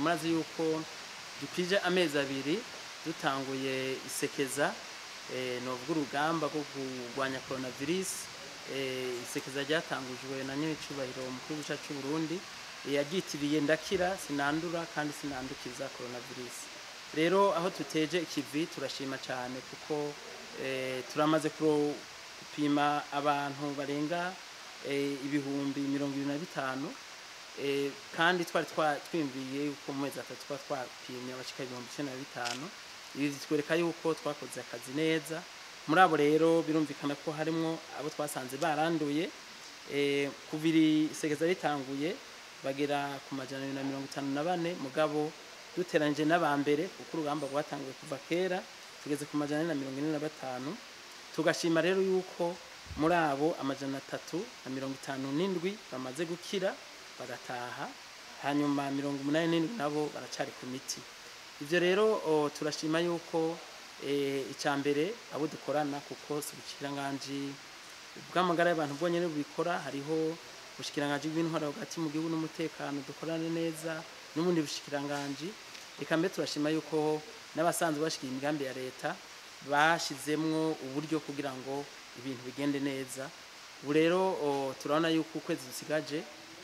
murazi yuko dukwije amezi abiri dutanguye isekeza eh, novuga urugamba rwo kurwanya coronavirus eh, isekeza ryatangujwe na nyiricubahiro mukuru w'igihugu cy'u Burundi eh, yaryitiriye ndakira sinandura kandi sinandukiza coronavirus rero aho tuteje ikivi turashima cyane kuko eh, turamaze kuro- gupima abantu barenga eh, ibihumbi mirongo ibiri na bitanu eh, kandi twari twa- twiyumviye yuko mu mezi atatu tuba twapimye abashika ibihumbi icenda na bitanu ibi bitwereka yuko twakoze akazi neza muri abo rero birumvikana ko harimwo abo twasanze baranduye eh, kuva iri segeza ritanguye bagera ku majana abiri na mirongo itanu na bane mugabo duteranyije n'abambere kuko urugamba rwatanguye kuva kera tugeze ku majana ane na mirongo ine na batanu tugashima rero yuko muri abo amajana atatu na mirongo itanu n'indwi bamaze gukira bagataha hanyuma mirongo umunani n'indwi nabo baracari ku miti ivyo rero o, turashima yuko e, icya mbere abo dukorana kuko si ubushyikiranganji bw'amagara y'abantu bwonyene bubikora hariho ubushikiranganji bw'intwaro hagati mu gihugu n'umutekano dukorane neza n'ubundi bushikiranganji reka mbere turashima yuko n'abasanzwe bashikiye imigambi ya leta bashizemwo uburyo kugira ngo ibintu bigende neza ubu rero o, turabona yuko ukwezi dusigaje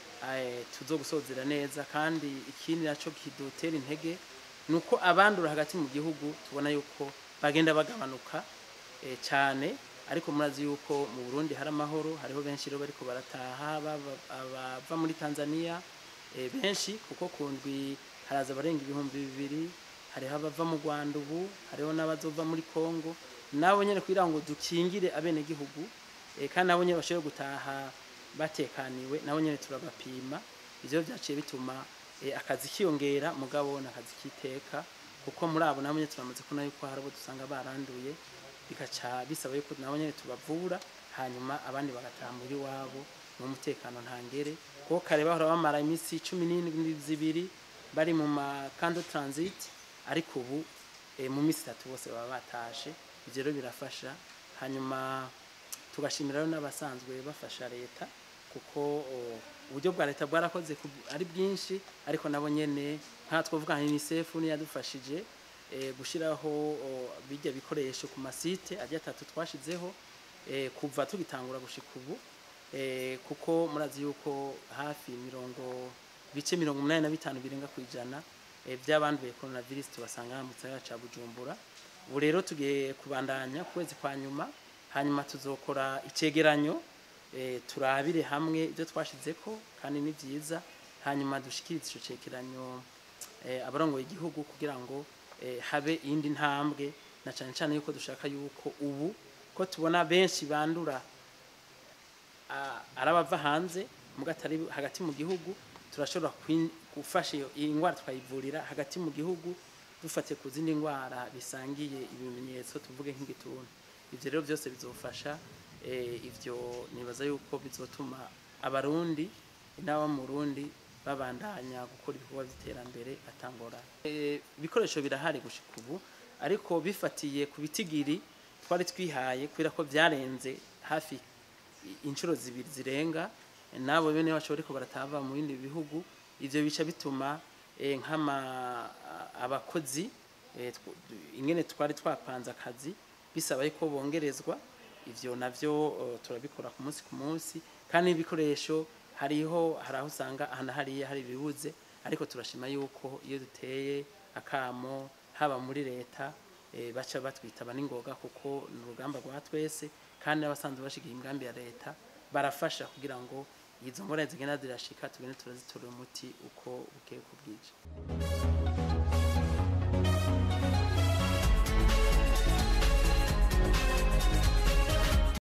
eh, tuzogusozera neza kandi ikindi naco kidutera intege ni uko abandura hagati mu gihugu tubona yuko bagenda bagabanuka eh, cyane ariko murazi yuko mu Burundi hari amahoro hariho benshi rero bariko barataha baba- abava muri Tanzania eh, benshi kuko kundwi haraza barenga ibihumbi bibiri hariho abava mu Rwanda ubu hariho n'abazova muri Kongo nabo nyene kugira ngo dukingire abenegihugu eh, kandi nabo nyene bashobore gutaha batekaniwe nabo nyene turabapima ivyo vyaciye bituma eh, akazi kiyongera mugabo n'akazi kiteka kuko muri abo nabo nyene turamaze kubona yuko hari abo dusanga baranduye bikaca bisaba yuko nabo nyene tubavura hanyuma abandi bagataha muri wabo mu mutekano ntangere kuko kare bahora bamara iminsi cumi n'indwi zibiri bari mu makando transit ariko ubu eh, mu minsi itatu bose baba batashe ivyo rero birafasha hanyuma tugashimira rero n'abasanzwe bafasha leta kuko o, uburyo bwa leta bwarakoze ku- ari bwinshi ariko nabo nyene nka twavuga nka UNICEF niyo yadufashije eh, gushiraho o, bijya bikoresho ku masite ajya atatu twashizeho eh, kuva tugitangura gushika ubu eh, kuko murazi yuko hafi mirongo bice mirongo umunani na bitanu birenga ku ijana eh, by'abanduye coronavirus tubasanga mu gisagara ca Bujumbura ubu rero tugiye kubandanya ku kwezi kwa nyuma hanyuma tuzokora icegeranyo eh, turabire hamwe ibyo twashizeko kandi ni byiza hanyuma dushikirize ico cegeranyo eh, abarongoye igihugu kugira ngo eh, habe iyindi ntambwe na cane cane yuko dushaka yuko ubu ko tubona benshi bandura a- arabava hanze muga atari hagati mu gihugu turashobora kwin- gufasha iyo iyi ndwara tukayivurira hagati mu gihugu dufatiye ku zindi ndwara bisangiye ibimenyetso tuvuge nk'igituntu ivyo rero byose bizofasha eh, ivyo nibaza yuko bizotuma abarundi n'aba mu Burundi babandanya gukora ibikorwa by'iterambere atangorana Eh, ibikoresho birahari gushika ubu ariko bifatiye ku bitigiri twari twihaye kubera ko byarenze hafi i- inshuro zibiri zirenga nabo bene bacu bariko baratava mu bindi bihugu ivyo bica bituma eh, nk'ama abakozi eh, tw- ingene twari twapanze akazi bisaba yuko bongerezwa ivyo navyo eh, turabikora ku munsi ku munsi kandi ibikoresho hariho hari aho usanga ahantu hariya hari ibibuze ariko turashima yuko iyo duteye akamo haba muri leta eh, baca batwitaba n'ingoga kuko ni urugamba rwa twese kandi n'abasanzwe bashigiye imigambi ya leta barafasha kugira ngo izo ngorane zigenda zirashika tugende turazitora umuti uko bukeye uko bwije